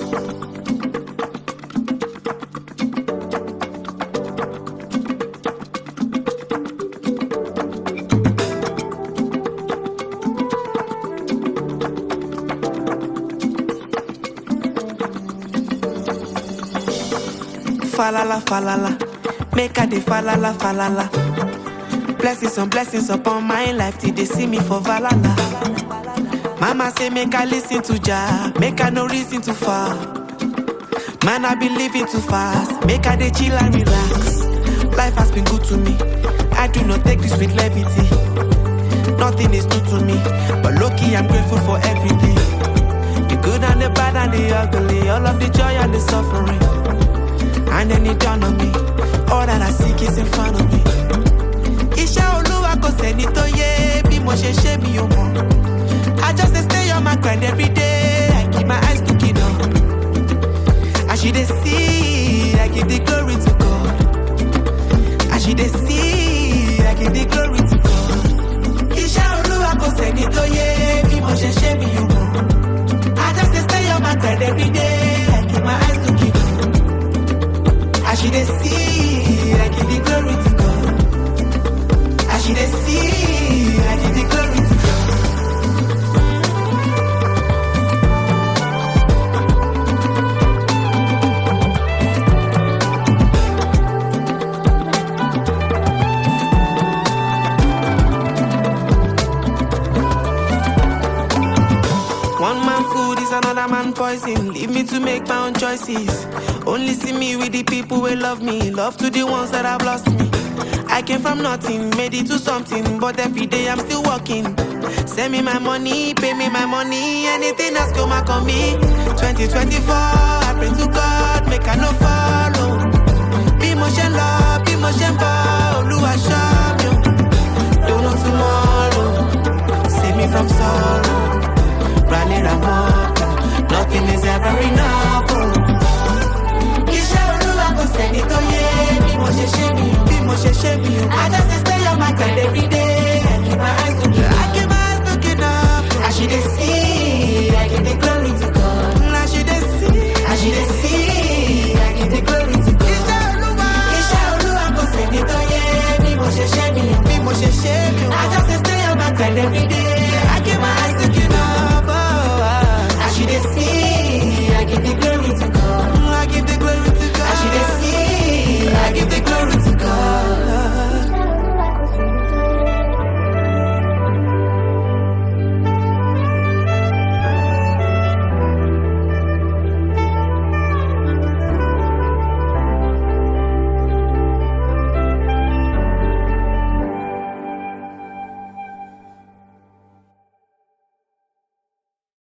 Falala, falala. Make a de falala, falala. Blessings on blessings upon my life till they see me for valala. Mama say make I listen to Jah, make I no reason to fall. Man, I be living too fast, make I dey chill and relax. Life has been good to me, I do not take this with levity. Nothing is new to me, but lucky I'm grateful for everything. The good and the bad and the ugly, all of the joy and the suffering. And then it dawned on me, all that I seek is in front of me. Iṣẹ́ olúwa kò sẹ́ni tó yé bí mo ṣe ṣe mi ò mọ̀. I just dey stay on my grind every day, I keep my eyes looking up. As you dey see, I give the glory to God. As you dey see, I give the glory to God. Iṣẹ́ olúwa kò sẹ́ni tó yé bí mo ṣe ṣe mi ò mọ̀. I just dey stay on my grind every day, I keep my eyes looking up. As you dey see, I give the glory to God. As you dey see, I give the glory to God. One man food is another man poison. Leave me to make my own choices. Only see me with the people who love me. Love to the ones that have lost me. I came from nothing, made it to something, but every day I'm still working. Send me my money, pay me my money, anything that's come back on me. 2024, I pray to God, make I no follow. Be motion love, be motion ball, Oluwa show me. Don't know tomorrow, save me from sorrow. Rally Ramoko, nothing is ever enough. Oh. Iṣẹ́ olúwa kò sẹ́ni tó yé bí mo ṣe ṣe mi o, bí mo ṣe ṣe mi o. I just dey stay on my grind every day. I keep my eyes looking up. I keep my eyes looking up. As you dey see, I give the glory to God. As you dey see, as you dey see, I give the glory to God. Iṣẹ́ olúwa, iṣẹ́ olúwa kò sẹ́ni tó yé bí mo ṣe ṣe mi o, bí mo ṣe ṣe mi o. I just dey stay on my grind every day.